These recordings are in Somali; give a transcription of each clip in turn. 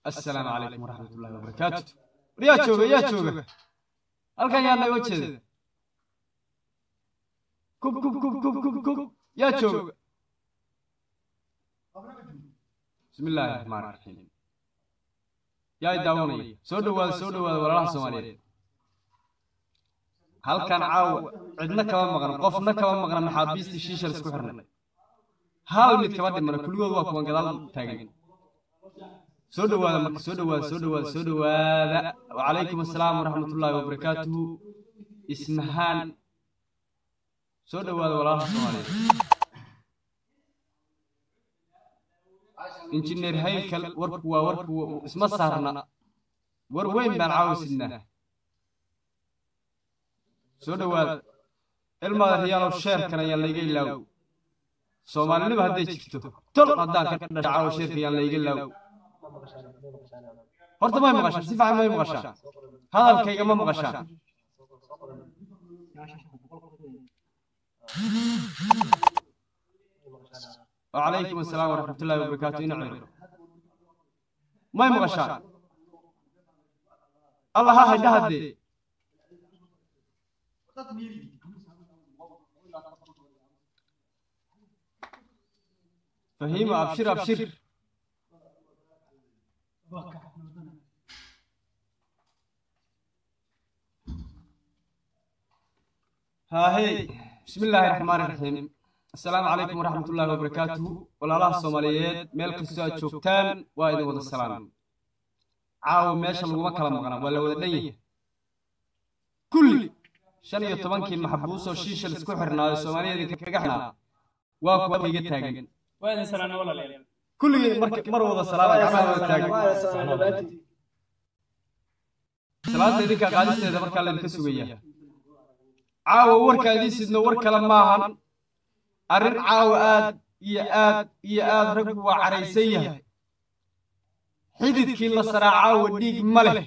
assalaamu calaykum waraxmat ullahi wabarakaatu war yaa jooga yaa jooga halkan yaa naga jeeda kub kub kub kub kub kub yaa jooga bismi illaahi raxmaan raxiim yaa i daawanaya soo dhowaada soo dhowaada walaalaha soomaaliyeed halkan caawa cidna kama maqan qofna kama maqna maxaabiistii shiishal isku xirnay hal mid kama dhimana kulligood waa kuwan gadaal taagan soo dhowaada marka soo dhowaada soo dhowaada soo dhowaada wacalaykum assalaam waraxmat ullaahi wabarakaatuhu ismahaan soo dhowaada walaalaha soomaaliyeed injineer haykal warku waa warku isma saarna war weyn baan caawisidnaa soo dhowaada ilmaada riyaalow sheerkan ayaan layga ilaawo soomaalinima hadday jirto tol haddaan ka dhasha caawo sheerka ayaan layga ilaawo horta may maqashaan si fiican may maqashaan hadalkayga ma maqashaan wacalaykum assalaam waraxmat ullahi wabarakaatu ina ciro may maqashaan allah ha haydha haddee fahiima abshir abshir haahey bismi illaahi raxmaani raxiim assalaamu calaykum waraxmat ullaahi wabarakaatuhu walaalaha soomaaliyeed meel kastoo aad joogtaan waa idin wada salaam caawa meesha laguma kala maqna waa la wada dhan yahay kulli shan iyo tobankii maxbuusoo shiishal isku xirnaayo soomaaliyeed kaga xirnaa waa kuwa iga taagan kulligii mar wada salaama gacmaha wada taagan salaanta idinkaa qaadisteeda markaa laydinka sugaya caawa warkaa idiin sidno war kale maahan arrin caawa aad iyo aad iyo aad raggu waa caraysan yahay xididkii la saraa caawa dhiig ma leh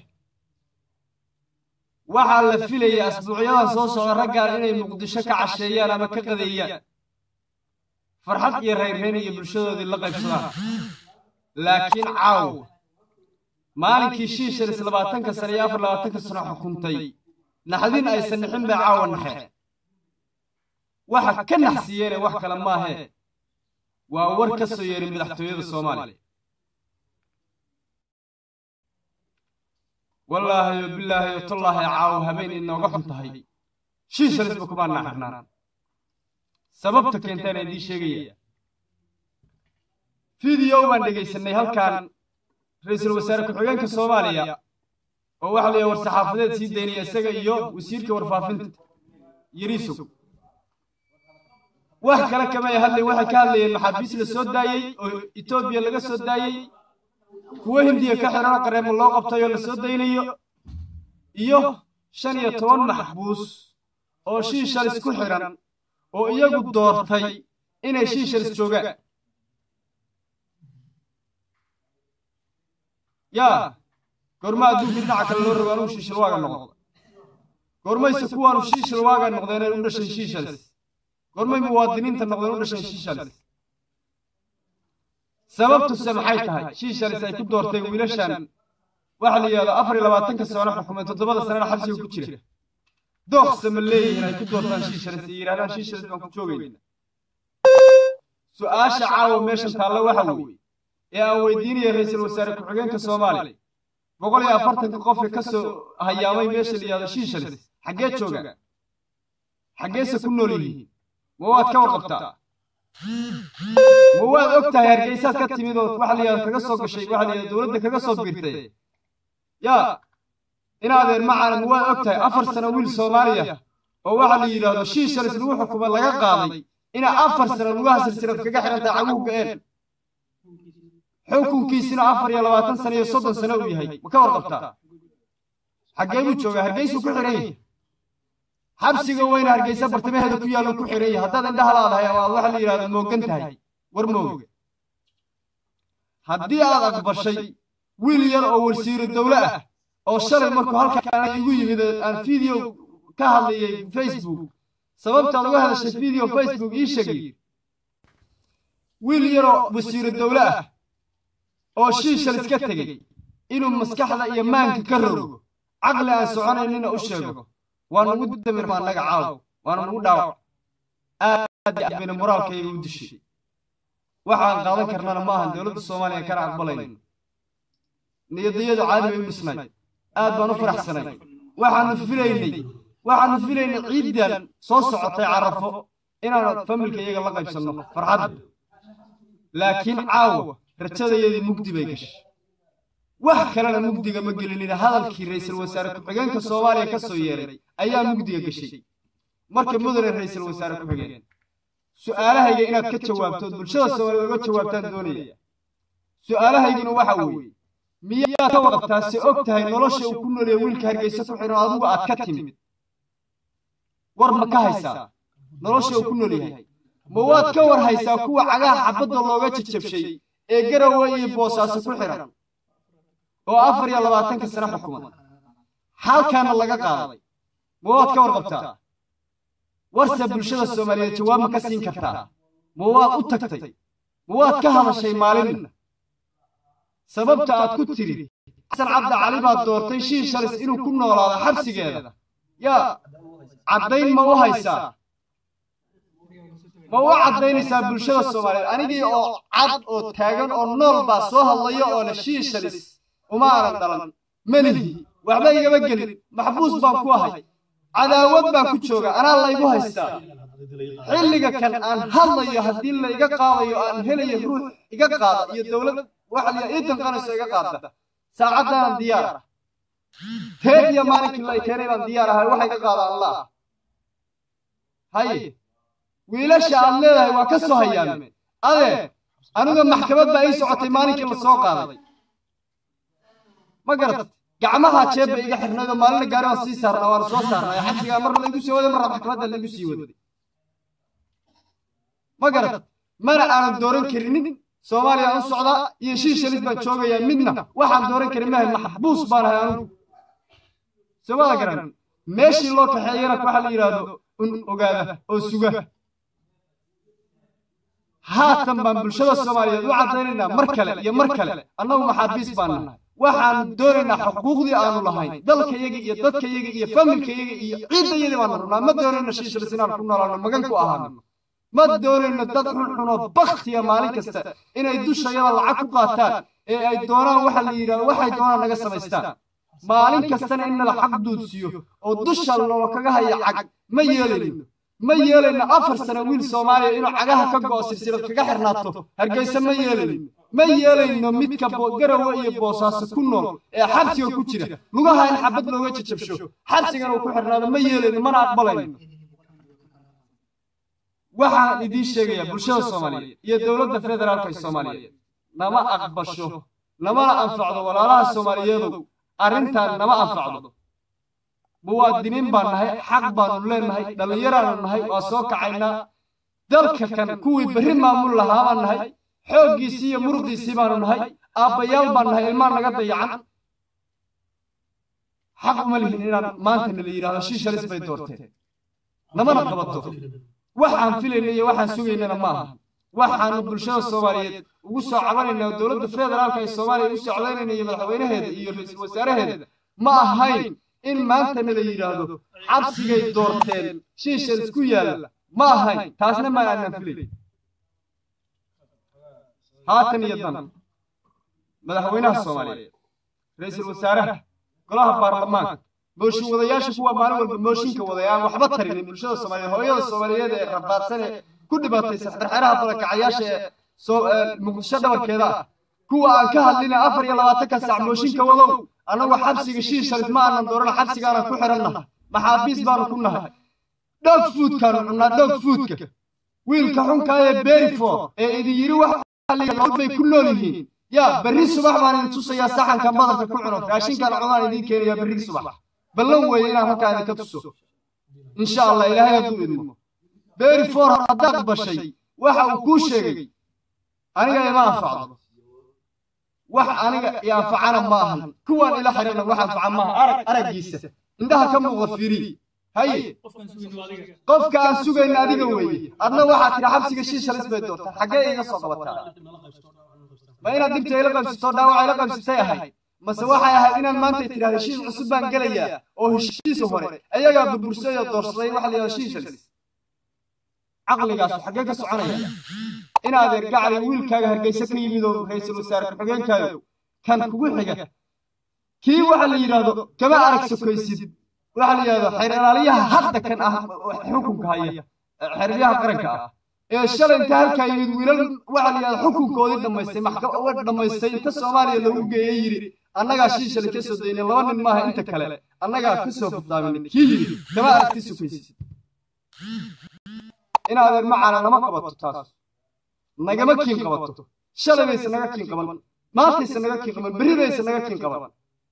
waxaa la filayay asbuucyadan soo socda raggaan inay muqdisho ka casheeyaan ama ka qadeeyaan farxad iyo rayrrayn iyo bulshadoodii la qaybsadaan laakiin caawa maalinkii shiishalis labaatanka sane iyo afar labaatanka sano xukuntay naxdin aysan nixin bay caawa naxeen waxa ka naxsiiyeene wax kale maahee waa war ka soo yeeray madaxtooyada soomaaliya wallaahiyo bilaahiyo tallaahi caawo habeen inooga xun tahay shiishalisba kumaa naxirnaan sababta keentaana idiin sheegaya fideow baan dhegaysanay halkan ra-iisul wasaare ku-xigeenka soomaaliya oo waxa la war saxaafadeed sii daynaya isaga iyo wasiirka warfaafinta yariisow wax kale kamay hadlayn waxay ka hadlayeen maxaabiis la soo daayey oo etoobiya laga soo daayey kuwo hindiya ka xiran oo qareemo loo qabtay oo la soo daynayo iyo shan iyo toban maxbuus oo shiishalis ku xiran oo iyagu doortay inay shiishalis joogaan yaa goorma adduunka dhinaca kale loo rogo anuu shiishal waaga noqda goormayse kuwaanu shiishal waaga noqdeen ay u dhashay shiishalis goormay muwaadiniinta noqdeen u dhashay shiishalis sababtuse maxay tahay shiishalis ay ku doorteen wiilashan waxa la yidhahdo afar iyo labaatanka sano xukumeen toddobada sanana xabsiga ku jira dooqse ma leeyihiin ay ku doortaan shiishalis iyo yidhahdaan shiishalis baan ku joogayna su-aasha caawa meeshan taalla waxa weeye ee aan weydiinaya ra-iisul wasaare ku-xigeenka soomaaliya boqol iyo afartanka qofka ka soo hayaamay meesha la yidhahdo shiishalis xaggee joogaan xaggeese ku nool yihiin ma waad ka warqabtaa ma waad og tahay hargeysaad ka timid oo waxa la yidhahdo kaga soo gashay waxa la yidhahdo dowladda kaga soo biirtay yaa inaadeer macaana ma waad og tahay afar sano wiil soomaaliya oo waxa la yidhaahdo shiishalis lagu xukumo laga qaaday inaa afar sano lugaha silsilad kaga xihan tahay caguhu ga-een xukunkiisina afar iyo labaatan sano iyo soddon sano uu yahay ma ka warqabtaa xaggee buu joogaa hargeysuu ku xihan yahay xabsiga weyna hargeysa bartamaheeda ku yaallo ku xihan yahay haddaad indhaha laadahay ama aad waxa la yidhahdo moogan tahay war mooga haddii aad aqbashay wiil yar oo wasiiro dowle ah oo shalay markuu halkaan igu yimid aan video ka hadlayay facebook sababtaad uga hadashay video facebook ii sheegay wiil yaroo wasiiro dowle ah oo shiishal iska tegey inuu maskaxda iyo maanka ka rogo caqli aan soconaynina u sheego waa nagu damirma annaga caaw waana nagu dhaawac aad iyo aad bayna moraalkayga u dishay waxaan qaadan karnana ma ahan dowladda soomaaliya kana aqbalayno niyadayadu caadi bay u dhisnay aad baan u faraxsanay waxaanu filaynay waxaanu filaynay ciiddan soo socotay carafo inaanu familka iyaga la qaybsanno farxadda laakiin caawa rajadayadii mugdi bay gashay wax kalena mugdiga ma gelinina hadalkii ra'iisul wasaare ku-xigeenka soomaaliya ka soo yeeray ayaa mugdiga gashay marka mudane ra'iisul wasaare ku-xigeen su'aalahayga inaad ka jawaabtood bulshada soomaaliya uga jawaabtaan doonaya su'aalahayguna waxa weeye miyaad ka warqabtaa se og tahay nolosha uu ku noolaya wiilka hargeysa ku xidhan adigu aad ka timid war ma ka haysaa nolosha uu ku nool yahay ma waad ka war haysaa kuwa cagaha xabadda looga jajabshay ee garowe iyo boosaaso ku xidhan oo afar iyo labaatanka sano xukuma xaalkaana laga qaaday ma waad ka warqabtaa warse bulshada soomaaliyeed jawaab ma ka siin kartaa ma waad u tagtay ma waad ka hadashay maalinna sababta aad ku tidhi xasan cabdi cali baad doortay shiin shalis inuu ku noolaado xabsigeeda yaa caddayn ma u haysaa ma u caddaynaysaa bulshada soomaaliyeed anigii oo cad oo taagan oo nool baa soo hadlaya oo le shiin shalis uma aanan dhalan melihi waxba igama gelin maxbuus baan ku ahay cadaawad baan ku jooga anaa laygu haystaa xilliga kan aan hadlayo haddii la iga qaadayo aan helayo ruux iga qaada iyo dowlad waxa ii danqanayso iga qaadda saacaddaanan diyaar ah teed iyo maalinkii la keenay baan diyaar ahay waxa iga qaada allah haye wiilasha aad leedahay waa ka soo hayaame adee aniga maxkamad baa ii socotay maalinkii la soo qaaday ma garat gacmaha jeebba iga xirnaydoo maalina gaari waan sii saarnaa waana soo saarnaa xabsigaa marna laygu sii waday marna maxkamadda laygu sii waday ma garat mana aanan dooran karinin soomaaliya u socdaa iyo shii shalis baan joogayaa midna waxaan dooran karin mahay maxbuus baan ahay anugu soomada garan meeshii loo kaxeeyana waxa la yidhaahdo un ogaada oo suga haatan baan bulshada soomaaliyeed u caddaynaynaa mar kale iyo mar kale annagu maxaabiis baan nahay waxaanu doonaynaa xuquuqdii aanu lahayn dalkayaga iyo dadkayaga iyo familkayaga iyo ciiddayadii baanu rabnaa ma doonayno shii shalis inaan ku noolaano magan ku ahaano ma doonayno dad xunxunoo baktiya maalin kasta inay dushayada lacag ku qaataan ee ay doonaan waxa la yidhahdo waxay doonaan naga samaystaan maalin kastana in nala xaq duudsiyo oo dusha loo kaga haya cag ma yeelayno ma yeelayno afar sano wiil soomaaliya inuu cagaha ka go'o silsilad kaga xirnaato hargeysa ma yeelayno ma yeelayno midka garowe iyo boosaaso ku nool ee xabsiga ku jira lugaha in xabad looga jajabsho xabsigana uu ku xirnaado ma yeelayno mana aqbalayno waxaan idiin sheegayaa bulshada soomaaliyeed iyo dowladda federaalka ee soomaaliyeed nama aqbasho namana anfacdo walaalaha soomaaliyeedow arrintan nama anfacdo muwaadiniin baan nahay xaq baanu leennahay dhallinyaraanu nahay waa soo kacaynaa dalka kan kuwii berri maamul lahaa baan nahay xooggiisii iyo muruqiisii baanu nahay aabbayaal baan nahay ilmaa naga dayacan xaq uma lihin inaan maanta nala yidhahdo shii shalis bay doorteen namana qabato waxaan filayna iyo waxaan sugaynana ma aha waxaanu bulshada soomaaliyeed ugu soo cabanaynaa oo dowladda federaalka ee soomaaliya u socdaynayna iyo madaxweynaheeda iyo ra-iisul wasaaraheeda ma ahayn in maantana la yidhaahdo xabsigay doorteen shiishal isku yaalla ma ahayn taasna maan aanan filayn haatan iyo dan madaxweynaha soomaaliyeed ra-iisul wasaaraha golaha baarlamaanka mooshin wadayaasha kuwa maalin walba mooshinka waday aan waxba tarinin bulshada soomaaliyeed hooyada soomaaliyeed ee rafaadsan ee ku dhibaataysan xerxeraha barakacayaasha ee muqdisho dhabarkeeda ah kuwa aan ka hadlina afar iyo labaatanka sac mooshinka wadow annagu xabsiga shii shalis ma aanan doorana xabsigaanan ku xidhannahay maxaabiis baanu ku nahay dhoog fuudkaanu cunnaa dhoog fuudka wiilka xunkaa ee beriford ee idin yidhi wax bay ku nool yihiin yaa berri subax baan idin tusayaa saxankan badarka ku cuno raashinkaan cunaan idiin keenayaa berri subax ballan weeye inaan halkaa idinka tuso insha allah ilaahay hadduu idmo beriford haddaad bashay waxa uu kuu sheegay aniga ima anfacdo wax aniga i anfacana ma ahan kuwaan ila xidhana wax anfaca maaha arag araggiisa indhaha ka muuqda fiiri haye qofka aan sugayna adiga weeye adna waxaad tidhi xabsiga shii shalis bay doortaa xaggee iga soo qabataa ma inaad dhibta ila qabsatoo dhaawaca ila qabsatay ahayd mase waxay ahayd inaad maanta tidhahda heshiis cusub baan gelayaa oo heshiisa hore ayagaa burbursay oo doorsaday waxa la yidhahda shiishalis caqligaasu xaggee ka soconaya inaadeer gacli wiilkaaga hargeysa ka yimid oo ra-iisul wasaare ku-xigeenkaayo kan kugu xiga kii waxa la yidhaahdo kama arag sokaysid waxa la yidhahdo xeeralaaliyaha hadda kan ah xukunka haya xeeralyaha qaranka ah ee shalay inta halkaa yimid wiilal waxa la yidhahdo xukunkoodii dhammaystay maxkamad dhammaystay inta soomaaliya lagu geeyey yidhi annagaa shiishale ka soo daynay laba nin maaha inta kale annagaa ka soo fudaaminay kii yidhi kama aragti sokaysid inaadeer macaana nama qabato taas nagama kiin qabato shalay bayse naga kiin qaban maantayse naga kiin qaban berri bayse naga kiin qaban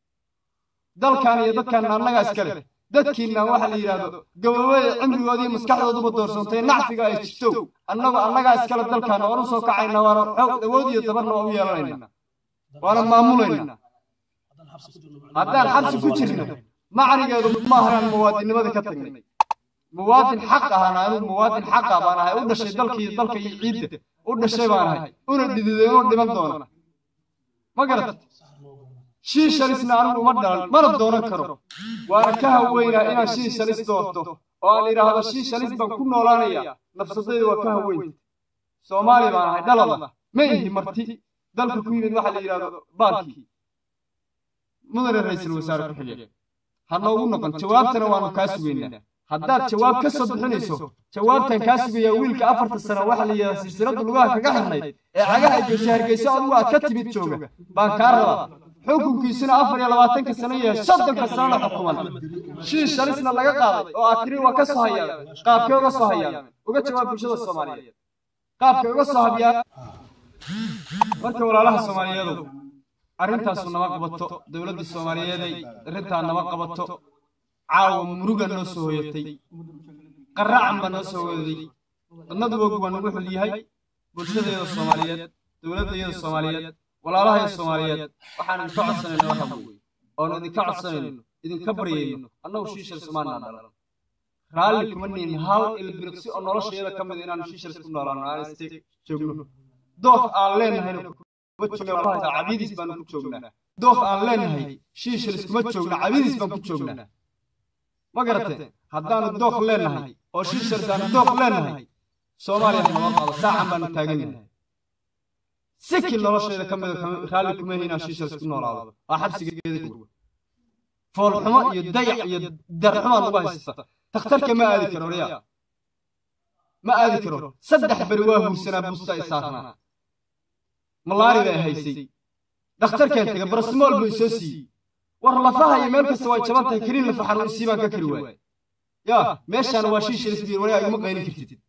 dalkan iyo dadkan annagaa iskale dadkiinna waxa la yidhaahdo gababada cimrigoodii maskaxdooduba doorsantay nacfiga ay jirto annagu annagaa iskale dalkaana waan u soo kacayna waana xoog awood iyo dabarna waa u yeelanayna waana maamulayna haddaan xabsi ku jirno macnigeedu maahanaan muwaadinnimada ka tagnay muwaadin xaq ahana anigu muwaadin xaqa baan ahay u dhashay dalka iyo dalka iyo ciidda u dhashay baan ahay una dhididay una dhiman doona ma garat shiishalisna anigu uma dhalan mana doonan karo waana ka haweynaa inaan shiishalis doorto oo aan idhaahdo shiishalis baan ku noolaanaya nafsadayda waa ka haweynta soomaali baan ahay dhalada ma ihi marti dalka ku yimid waxa la yidhahdo baalkii mudane ra-iisul wasaare ku xigeen ha noogu noqon jawaabtana waanu kaa sugaynaa haddaad jawaab ka soo bixinayso jawaabtan kaa sugayaa wiilka afarta sano waxa la yidhahdaa silsiladda lugaha kaga xirnayd ee cagaha geysa hargeysa adigu aad ka timid jooga baan kaa rabaa xukunkiisuna afar iyo labaatanka sano yahay soddonka sanona xukuman shiish shalisna laga qaaday oo aad tiri waa ka soo hayaameen qaabkee uga soo hayaameen uga jawaab bulshada soomaaliyeed qaabkay uga soo habyaa marka walaalaha soomaaliyeedu arrintaasu nama qabato dowladdii soomaaliyeeday arrintaa nama qabato caawa muruga noo soo hoyatay qaracan baa noo soo hoyaday wadnadu wogu waa nagu xul yahay bulshadeeda soomaaliyeed dowladdeeda soomaaliyeed walaalahaya soomaaliyeed waxaan idinka codsanayno waxa weeye oon idinka codsanayno idinka baryayno annagu shiishal sumaanaa dhalan raalli kuma nihin hal ilbiriqsi oo noloshayada ka mid inaanu shiishals ku noolaano aan isteeg joogno doof aan leenahayna cabiidis baanu ku joognaa doof aan leenahay shiishalis kuma joogna cabiidis baan ku joognaa ma garatee haddaanu dooq leenahay oo shiishalis aanu dooq leenahay soomaaliya nama qaado saacan baanu taagannahay siki noloshayda ka mida raalli kuma yahi inaan shiishalis ku noolaado waa xabsigeeda kuwa foolxumo iyo dayac iyo darxumaa nagu haysata takhtarka ma aadi karo riya ma aadi karo saddex beri waa huursanaa busta ay saarnaa malaari bay haysay dhakhtarkeen taga barasmool buu isoo siiyey war lafaha iyo meel kasta way jaban tahay keliin lafa xanuun isii baan ka kari waay yaa meeshaan waa shiishalis biir wali iguma qaynin kartid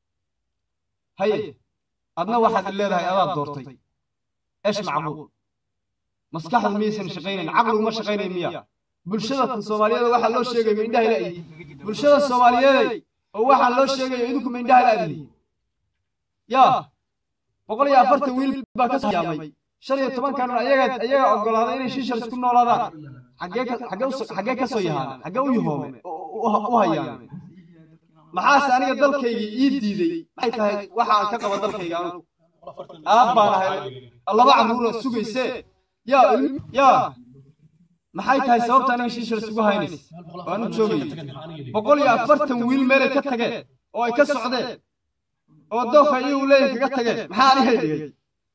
haye adna waxaad leedahay adaa doortay esh macquul maskaxda miyaysan shaqaynayn caqliguma shaqaynayn miya bulshada soomaaliyeed waxaa loo sheegayo indhaha la'yi bulshada soomaaliyeeday oo waxaa loo sheegayo idinkuma indhaha la'dili yaa boqol iyo afartan wiil baa ka yaamay shan iyo tobankan ayagaa ayagaa oggolaaday inay shiishalis ku noolaadaan xaggee ka soo yahaameen xaggee u yahoomeen u hayaameen maxaase aniga dalkaygii ii diiday maxay tahay waxaan ka qaba dalkayga anugu aad baan ahay laba carruura sugaysee yaa yaa maxay tahay sababta aniga shiishalis ugu haynays waanu joogayay boqol iyo afartan wiil meelay ka tageen oo ay ka socdeen oo doofa iyagu leeyahay kaga tageen maxaa anigay dhigay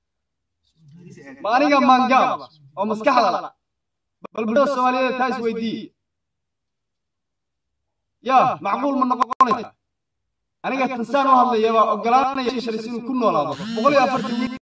ma aniga maangaab oo maskaxda la bal bulshada soomaaliyeed taa isweydiiye yaa macquul ma noqonaysa aniga tansaan u hadlaya baa oggolaanaya shiishalis inuu ku noolaado boqol iyo afartan wiil